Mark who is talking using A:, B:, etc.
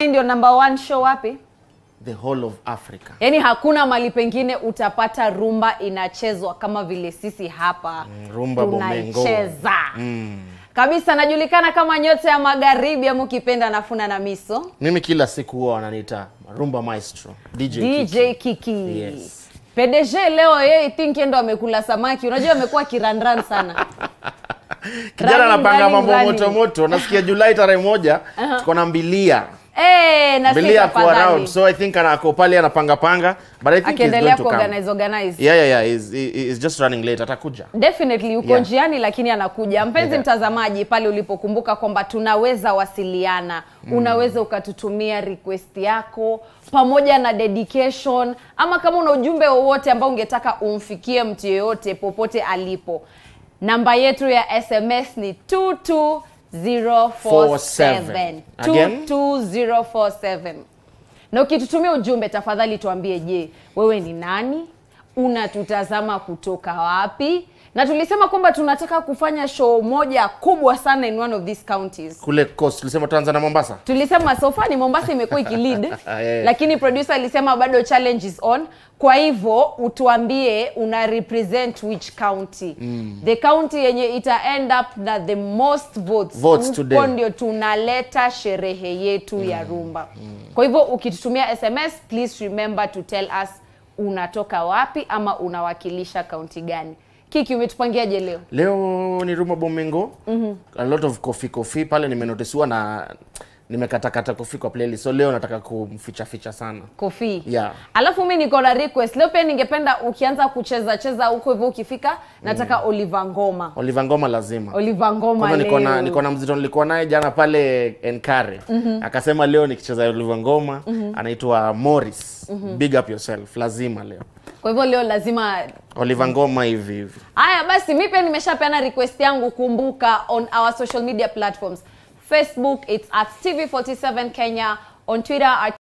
A: Hii ndio number one show wapi?
B: the whole of Africa.
A: Yaani hakuna mali pengine utapata rumba inachezwa kama vile sisi hapa
B: Mm, rumba Bomengo.
A: tunaicheza kabisa. Najulikana kama nyota ya magharibi ama ukipenda nafuna na miso
B: Mimi kila siku huwa wananiita Rumba Maestro, DJ,
A: DJ
B: Kiki.
A: Kiki.
B: Yes.
A: PDG leo yeye I think yeye ndo amekula samaki. Unajua amekuwa kirandran sana.
B: Kijana
A: Running,
B: anapanga
A: running,
B: mambo
A: running.
B: moto moto. Nasikia Julai tarehe moja tuko na mbilia.
A: Eh, na
B: Mbilia
A: sisi
B: ako around.
A: tafadhali.
B: So I think anako pale anapanga panga, but I think he's
A: Akiendelea
B: going to come.
A: kuorganize organize.
B: Yeah, yeah, yeah. He's, he- he's just running late. Atakuja.
A: Definitely uko
B: Yeah.
A: njiani lakini anakuja. Mpenzi
B: Yeah.
A: mtazamaji, pale ulipokumbuka kwamba tunaweza wasiliana, unaweza ukatutumia request yako pamoja na dedication, ama kama una ujumbe wowote ambao ungetaka umfikie mtu yeyote popote alipo. Namba yetu ya SMS ni 22047
B: Again?
A: 22047 na ukitutumia ujumbe tafadhali tuambie, je, wewe ni nani? Unatutazama kutoka wapi? Na tulisema kwamba tunataka kufanya show moja kubwa sana in one of these counties.
B: Kule coast tulisema Tanzania Mombasa.
A: Tulisema so far ni Mombasa imekuwa ikilead,
B: Yeah.
A: lakini producer alisema bado challenge is on. Kwa hivyo utuambie una represent which county the county yenye ita end up na the most votes,
B: Votes
A: Huko
B: today.
A: ndio tunaleta sherehe yetu ya rumba. Kwa hivyo ukitutumia SMS please remember to tell us unatoka wapi ama unawakilisha kaunti gani. Kiki, umetupangiaje leo?
B: Leo ni Rumba Bomengo. A lot of coffee coffee pale nimenotisiwa na nimekatakata kofi kwa playlist. So leo nataka kumficha ficha sana.
A: Kofi.
B: Yeah.
A: Alafu mi niko na request leo, pia ningependa ukianza kucheza cheza huko hivyo, ukifika nataka Oliver Ngoma.
B: Oliver Ngoma lazima.
A: Oliver Ngoma
B: Kwanza niko na
A: leo.
B: niko na mzito nilikuwa naye jana pale Enkare. Akasema leo nikicheza Oliver Ngoma anaitwa Morris. Big up yourself. Lazima leo.
A: Kwa hivyo leo lazima
B: Oliver Ngoma hivi hivi.
A: Haya basi, mi pia nimeshapeana request yangu. Kumbuka on our social media platforms, Facebook it's at TV47 Kenya, on Twitter at